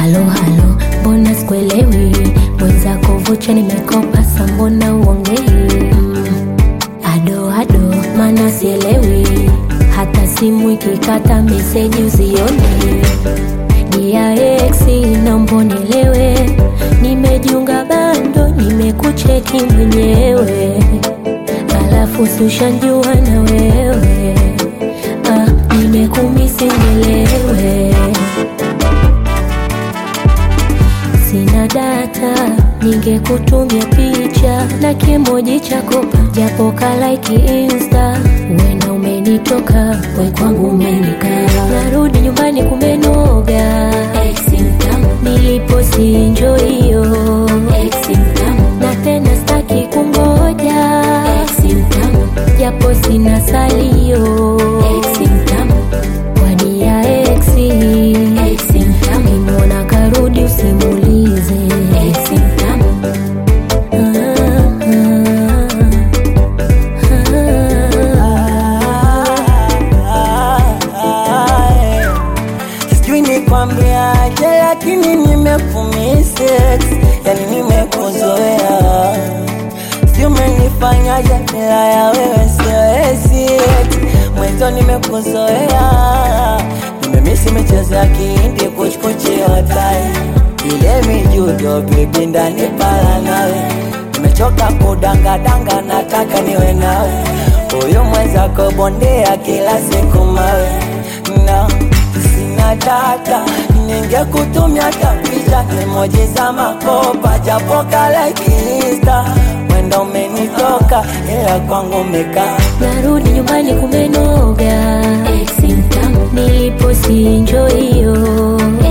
halo halo, mbona sikuelewi? Mwenzako vocha nimekopa, sa mbona uongei? Mm, ado ado, mana sielewi, hata simu ikikata meseji usione. Dia ex, naomba unielewe, nimejiunga bando, nimekucheki mwenyewe, alafu si ushanjua na wewe ah, nimekumisi nielewe Sina data, ningekutumia picha na kimoji cha kopa, japo kalaiki insta. Wena umenitoka, we kwangu umenikaa. Narudi nyumbani kumenoga, nilipo sinjo hiyo na tena staki kungoja, japo sina salio kwa dia exi Ukimwona karudi usimulize Sijui nikwambiaje, lakini nimekumisex, yani nimekuzoea. Sijui umenifanyaje, bila ya wewe siwezi. Mwenzo nimekuzoea, nimemisi michezo ya kihindi, kuchkuchi hotai ile mijudo, bibi ndani pala nawe nimechoka kudangadanga, nataka niwe nawe. Huyu mwenzako bondea kila siku mawe na sina data, ningekutumia tapicha emoji za makopa, japo kalaiki insta mwendo umenitoka, ila kwangu umekaa Narudi nyumbani kumenoga, nilipo sinjo hiyo